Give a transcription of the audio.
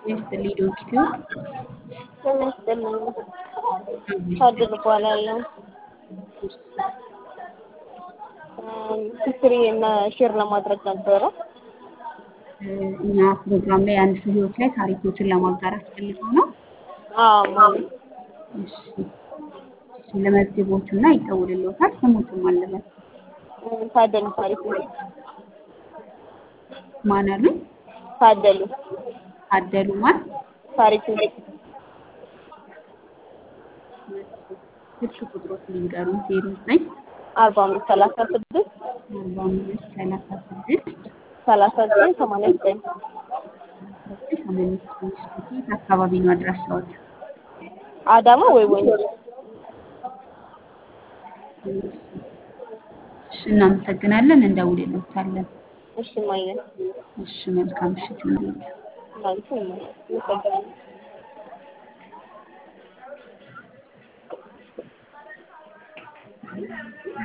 ይስጥልኝ ዶክተር ጤና ይስጥልኝ። ታድል እባላለሁ። ሂስትሪ እና ሼር ለማድረግ ነበረ። እኛ ፕሮግራም ላይ አንድ ሰው ህይወት ላይ ታሪኮችን ለማጋራት ፈልገው ነው። አዎ ማለት እሺ እሺ፣ ለመዝግቦት እና ይደውልልዎታል። ስሙትም አለበት ታደሉ ታሪኩ ማን አሉኝ? ታደሉ አደሉ ማን? ታሪኩ ስልክ ቁጥሮት ሊንገሩን ዜሮ ዘጠኝ አርባ አምስት ሰላሳ ስድስት አርባ አምስት ሰላሳ ስድስት ሰላሳ ዘጠኝ ሰማንያ ዘጠኝ ሰማንያ ስድስት የት አካባቢ ነው አድራሻዎት? አዳማ ወይ ወንጂ እሺ እናመሰግናለን። እንደውልልዎታለን። እሺ ማየ እሺ መልካም ምሽት ይሁንልዎት። ማለት ነው።